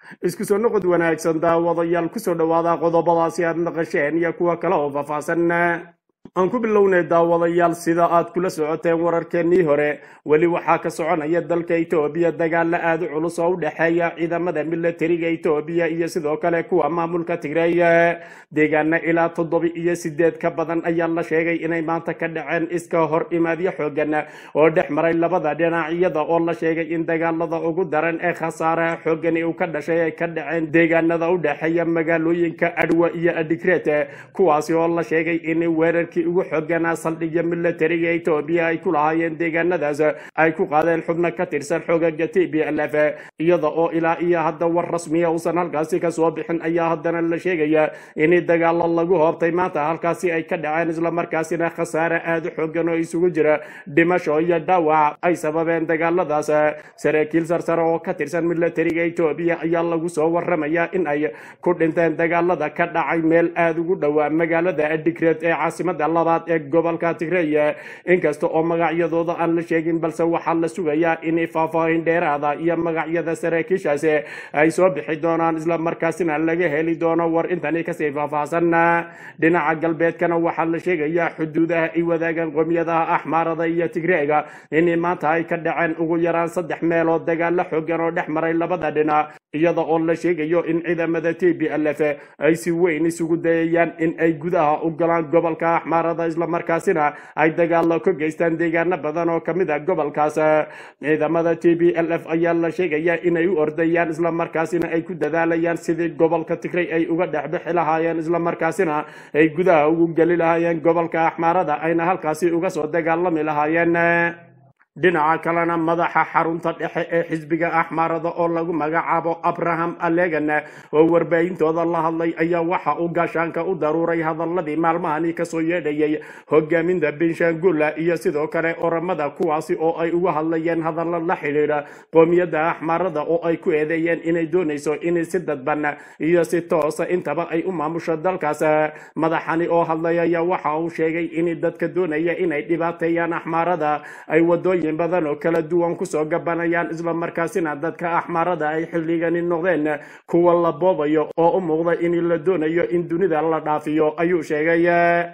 isku soo noqod wanaagsan daawadayaal kusoo dhowaada qodobadaasi aad naqasheen iyo kuwa kale oo faahfaahsan aan ku bilownay daawadayaal sida aad kula socoteen wararkeennii hore weli waxaa ka soconaya dalka etoobiya dagaalo aad u culus oo u dhexeeya ciidamada milatariga etoobiya iyo sidoo kale kuwa maamulka tigreey deegaana ilaa toddoba iyo sideed ka badan ayaa la sheegay inay maanta ka dhaceen iska hor imaadyo xoogan oo dhex maray labada dhinacyada oo la sheegay in dagaalada ugu daran ee khasaaraha xoogani uu ka dhashay ay ka dhaceen deegaanada u dhexeeya magaalooyinka adwa iyo adigreet kuwaasi oo la sheegay in weerarkii ugu xooganaa saldhigya milatariga etoobiya ay ku lahaayeen deegaanadaas ay ku qaadeen xubno ka tirsan xoogaga t b l f iyada oo ilaa iyo hadda war rasmiya uusan halkaasi kasoo bixin ayaa haddana la sheegaya in dagaalo lagu hoobtay maanta halkaasi ay ka dhaceen islamarkaasina khasaare aada u xoogan oo isugu jira dhimasho iyo dhaawac ay sababeen dagaaladaas saraakiil sarsare oo ka tirsan milatariga etoobiya ayaa lagu soo waramaya in ay ku dhinteen dagaalada ka dhacay meel aada ugu dhowaa magaalada adigreed ee caasimada labaad ee gobolka tigreey inkasta oo magacyadooda aan la sheegin balse waxaa la sugayaa in faahfaahin dheeraada iyo magacyada saraakiishaasi ay soo bixi doonaan islamarkaasina laga heli doono war intani kasii faahfaahsan dhinaca galbeedkana waxaa la sheegayaa xuduudaha ay wadaagaan qomiyadaha axmaarada iyo tigreega in maanta ay ka dhaceen ugu yaraan saddex meelood dagaalo xoogan oo dhex maray labada dhinac iyada oo la sheegayo in ciidamada t b l f ay si weyn isugu dayayaan in ay gudaha u galaan gobolka axmaarada islamarkaasina ay dagaalo ka geystaan deegaano badan oo kamid a gobolkaas ciidamada t b l f ayaa la sheegaya inay u ordayaan islamarkaasina ay ku dadaalayaan sidii gobolka tigray ay uga dhexbixi lahaayeen islamarkaasina ay gudaha ugu geli lahaayeen gobolka axmaarada ayna halkaasi uga soo dagaalami lahaayeen dhinaca kalena madaxa xarunta dhexe ee xisbiga axmaarada oo lagu magacaabo abraham alegan oo warbaahintooda la hadlay ayaa waxa uu gaashaanka u daruuray hadaladii maalmahani kasoo yeedhayay hogaaminta benshangula iyo sidoo kale oramada kuwaasi oo ay uga hadlayeen hadallo la xidhiidha qoomiyadda axmaarada oo ay ku eedeeyeen inay doonayso in si dadban iyo si toosa intaba ay u maamusho dalkaas madaxani oo hadlay ayaa waxa uu sheegay in dadka doonaya inay dhibaateeyaan axmaarada ay wadooyin badan oo kala duwan kusoo gabanayaan islamarkaasina dadka axmaarada ay xilligani noqdeen kuwa la boobayo oo u muuqda in la doonayo in dunida la dhaafiyo ayuu sheegay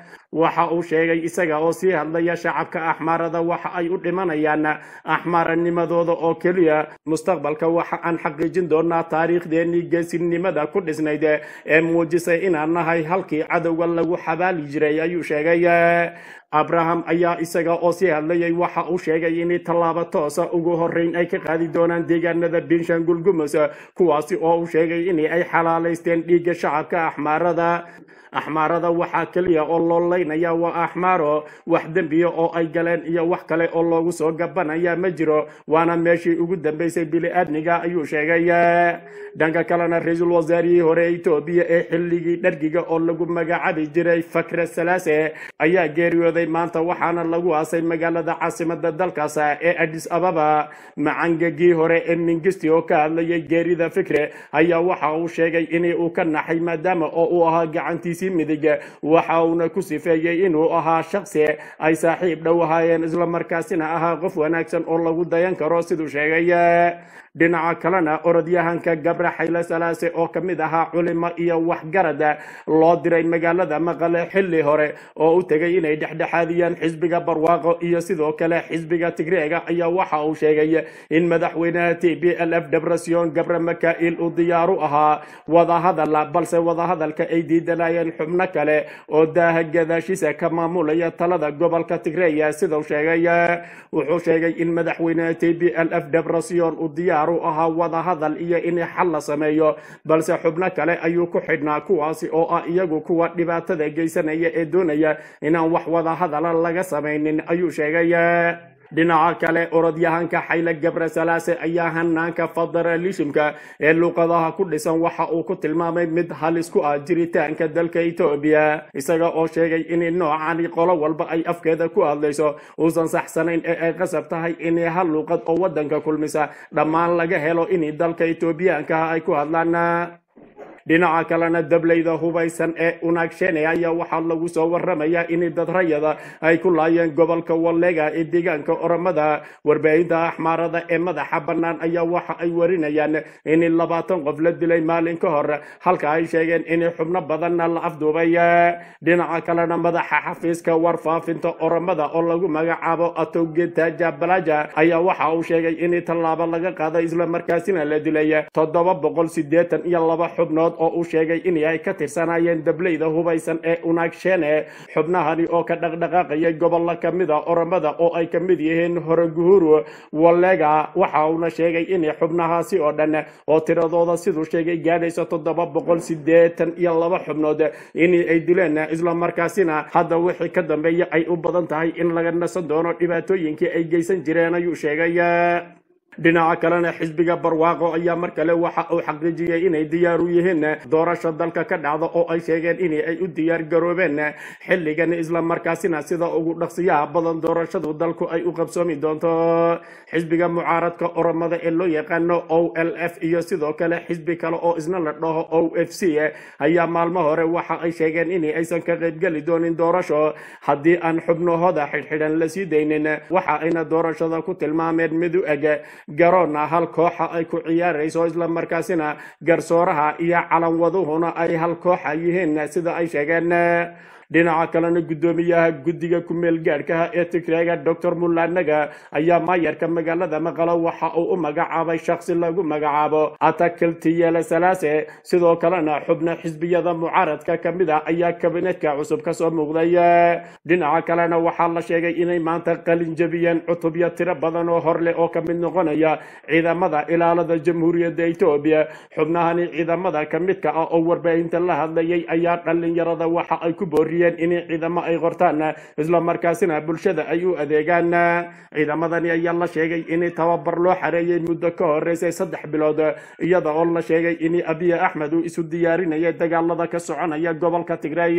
waxa uu sheegay isaga oo sii hadlaya shacabka axmaarada waxa ay u dhimanayaan axmaaranimadooda oo keliya mustaqbalka waxa aan xaqiijin doonaa taariikhdeenii geesinimada ku dhisnayd ee muujisay inaan nahay halkii cadowga lagu xabaali jiray ayuu sheegay abraham ayaa isaga oo sii hadlayay waxa uu sheegay in tallaabo toosa ugu horeyn ay ka qaadi doonaan deegaanada benshangul gumus kuwaasi oo uu sheegay in ay xalaalaysteen dhiigga shacabka axmaarada axmaarada waxaa keliya oo loo leynaya waa axmaaro wax dembiya oo ay galeen iyo wax kale oo loogu soo gabanaya ma jiro waana meeshii ugu dambeysay bili-aadmiga ayuu sheegay dhanka kalena ra-iisul wasaarihii hore etoobiya ee xilligii dhargiga oo lagu magacaabi jiray fakre salaase ayaa geeriyooday maanta waxaana lagu aasay magaalada caasimada dalkaas ee adis ababa macangagii hore ee mingisti oo ka hadlayay geerida fikre ayaa waxa uu sheegay in uu ka naxay maadaama oo uu ahaa gacantiisii midig waxa uuna ku sifeeyey inuu ahaa shaqsi ay saaxiib dhow ahaayeen islamarkaasina ahaa qof wanaagsan oo lagu dayan karo siduu sheegay dhinaca kalena orodyahanka gabre xayle salaase oo ka mid ahaa culimo iyo waxgarad loo diray magaalada maqale xilli hore oo u tegay inay dhexdhexaadiyaan xisbiga barwaaqo iyo sidoo kale xisbiga tigreega ayaa waxa uu sheegay in madaxweynaha t b l f debrasion gabre makail uu diyaaru ahaa wadahadal balse wadahadalka ay diidanayeen xubno kale oo daaha gadaashiisa ka maamulaya talada gobolka tigreeya sidau sheegay wuxuu sheegay in madaxweynaha t b l f debrasion uu diyaar u ahaa wadahadal iyo in xal la sameeyo balse xubno kale ayuu ku xidhnaa kuwaasi oo ah iyagu kuwa dhibaatada geysanaya ee doonaya inaan wax wadahadala laga samaynin ayuu sheegay dhinaca kale orodyahanka xayle gabre salaase ayaa hanaanka federalismka ee luuqadaha ku dhisan waxa uu ku tilmaamay mid halis ku ah jiritaanka dalka etoobiya isaga oo sheegay in noocani qolo walba ay afkeeda ku hadlayso uusan saxsanayn ee ay qasab tahay in hal luuqad oo wadanka kulmisa dhammaan laga helo in dalka etoobiyaanka ay ku hadlaan dhinaca kalena dableyda hubaysan ee unaagsheene ayaa waxaa lagu soo waramayaa in dad rayada ay ku laayeen gobolka wallega ee deegaanka oromada warbaahinta axmaarada ee madaxa bannaan ayaa waxa ay warinayaan in labaatan qof la dilay maalin ka hor halka ay sheegeen in xubno badanna la afduubay dhinaca kalena madaxa xafiiska warfaafinta oromada oo lagu magacaabo atogetaja balaja ayaa waxa uu sheegay in tallaabo laga qaaday islamarkaasina la dilay toddoba boqol sideetan iyo laba xubnood oo uu sheegay in ay ka tirsanayeen dableyda hubaysan ee unaagsheene xubnahani oo ka dhaqdhaqaaqayay gobollo kamid a oromada oo ay ka mid yihiin horeguhuru wallega waxa uuna sheegay in xubnahaasi oo dhan oo tiradooda siduu sheegay gaadhayso toddoba boqol sideetan iyo laba xubnood in ay dileen islamarkaasina hadda wixii ka dambeeya ay u badan tahay in laga nasan doono dhibaatooyinkii ay geysan jireen ayuu sheegay dhinaca kalena xisbiga barwaaqo ayaa mar kale waxa uu xaqiijiyey inay diyaar u yihiin doorasho dalka ka dhacda oo ay sheegeen in ay u diyaar garoobeen xilligan islamarkaasina sida ugu dhaqsiyaha badan doorashadu dalku ay u qabsoomi doonto xisbiga mucaaradka oromada ee loo yaqaano o l f iyo sidoo kale xisbi kale oo isna la dhaho o f c ayaa maalmo hore waxa ay sheegeen in aysan ka qaybgeli doonin doorasho haddii aan xubnahooda xidhxidhan la sii daynin waxa ayna doorashada ku tilmaameen mid u eg garoona hal kooxa ay ku ciyaarayso islamarkaasina garsooraha iyo calanwaduhuna ay hal kooxa yihiin sida ay sheegeen dhinaca kalena guddoomiyaha guddiga ku-meel gaadhkaha ee tigreega doctor mulanaga ayaa maayarka magaalada maqalo waxa uu u magacaabay shaksi lagu magacaabo atakiltiyele salaase sidoo kalena xubno xisbiyada mucaaradka ka mid ah ayaa kabinetka cusub kasoo muuqday dhinaca kalena waxaa la sheegay inay maanta qalin jabiyeen cutubyo tiro badan oo hor leh oo ka mid noqonaya ciidamada ilaalada jamhuuriyadda etoobiya xubnahani ciidamada ka midka ah oo warbaahinta la hadlayay ayaa dhalinyarada waxa ay ku booriyeen in ciidamo ay qortaan islamarkaasina bulshada ay u adeegaan ciidamadani ayaa la sheegay in tababar loo xareeyey muddo ka horeysay saddex bilood iyada oo la sheegay in abiy axmed uu isu diyaarinaya dagaalada ka soconaya gobolka tigray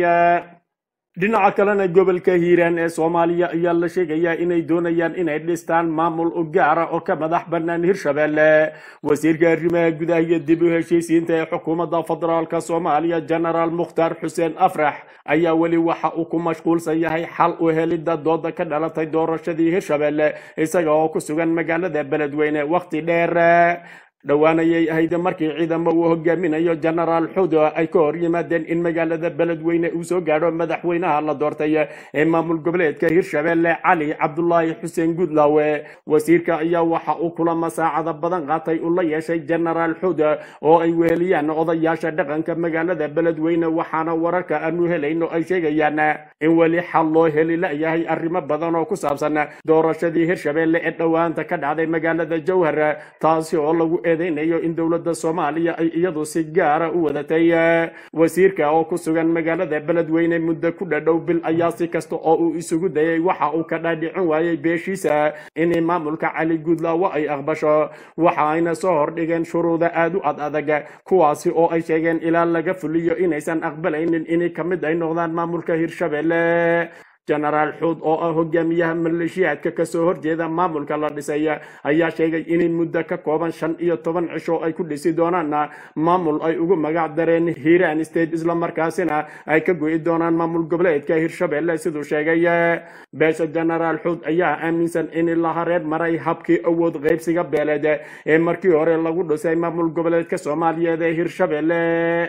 dhinaca kalena gobolka hiiraan ee soomaaliya ayaa la sheegayaa inay doonayaan inay dhistaan maamul u gaara oo ka madax bannaan hirshabelle wasiirka arrimaha gudaha iyo dib u heshiisiinta ee xukuumadda federaalk soomaaliya genaraal mukhtaar xuseen afrax ayaa weli waxa uu ku mashquulsan yahay xal u helidda dooda ka dhalatay doorashadii hirshabelle isaga oo ku sugan magaalada beledweyne wakhti dheer dhowaanayay ahayd markii ciidamo uu hogaaminayo genaraal xudo ay ka hor yimaadeen in magaalada beledweyne uu soo gaadho madaxweynaha la doortay ee maamul goboleedka hirshabelle cali cabdulaahi xuseen gudlawe wasiirka ayaa waxa uu kulamo saacada badan qaatay uu la yeeshay genaraal xudo oo ay weheliyaan odayaasha dhaqanka magaalada beledweyne waxaana wararka aanu helayno ay sheegayaan in weli xal loo heli layahay arrimo badan oo ku saabsan doorashadii hirshabelle ee dhowaanta ka dhacday magaalada jowhar taasi oo lagu eedeynayo in dowladda soomaaliya ay iyadu si gaara u wadatay wasiirka oo ku sugan magaalada beledweyne muddo ku dhadhow bil ayaa si kasta oo uu isugu dayay waxa uu ka dhaadhicin waayey beeshiisa in maamulka cali guudlaawo ay aqbasho waxa ayna soo hordhigeen shuruuda aad u ad adag kuwaasi oo ay sheegeen ilaa laga fuliyo inaysan aqbalaynin inay ka mid ay noqdaan maamulka hirshabelle genaraal xuud oo ah hogaamiyaha maleeshiyaadka kasoo horjeeda maamulka la dhisay ayaa sheegay inay muddo ka kooban shan iyo toban cisho ay ku dhisi doonaan maamul ay ugu magac dareen hiiraan state islamarkaasina ay ka go'i doonaan maamul goboleedka hirshabelle siduu sheegay beesha genaraal xuud ayaa aaminsan in la hareer maray habkii awood qaybsiga beeleed ee markii hore lagu dhisay maamul goboleedka soomaaliyeed ee hirshabelle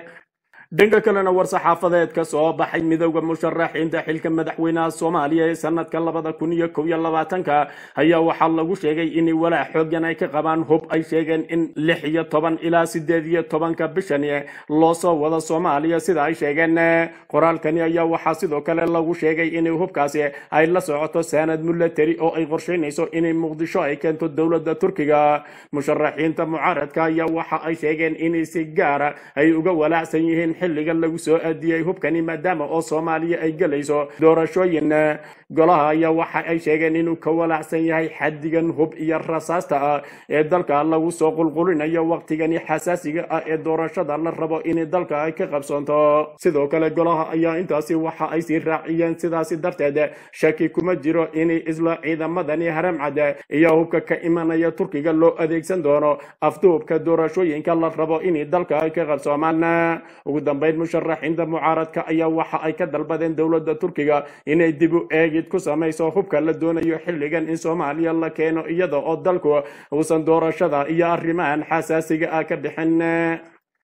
dhanka kalena war-saxaafadeed ka soo baxay midowda musharaxiinta xilka madaxweynaha soomaaliya ee sanadka labada kun iyo kow iyo labaatanka ayaa waxaa lagu sheegay in walaac xoogan ay ka qabaan hub ay sheegeen in lix iyo toban ilaa sideed iyo tobanka bishan loo soo wado soomaaliya sida ay sheegeen qoraalkani ayaa waxaa sidoo kale lagu sheegay in hubkaasi ay la socoto sanad military oo ay qorsheynayso inay muqdisho ay keento dowladda turkiga musharaxiinta mucaaradka ayaa waxa ay sheegeen in si gaara ay uga walaacsan yihiin xilligan lagu soo aadiyey hubkani maadaama oo soomaaliya ay gelayso doorashooyin golaha ayaa waxa ay sheegeen inuu ka walaacsan yahay xadigan hub iyo rasaasta ah ee dalka lagu soo qulqulinayo waqtigani xasaasiga ah ee doorashada la rabo in dalka ay ka qabsoonto sidoo kale golaha ayaa intaasi waxa ay sii raaciyeen sidaasi darteed shaki kuma jiro in isla ciidamadani haramcad iyo hubka ka imanaya turkiga loo adeegsan doono afduubka doorashooyinka la rabo in dalka ay ka qabsoomaan ugu dambeyn musharaxiinta mucaaradka ayaa waxa ay ka dalbadeen dowladda turkiga inay dib u eegid ku samayso hubka la doonayo xilligan in soomaaliya la keeno iyada oo dalku uusan doorashada iyo arrimahan xasaasiga ah ka bixin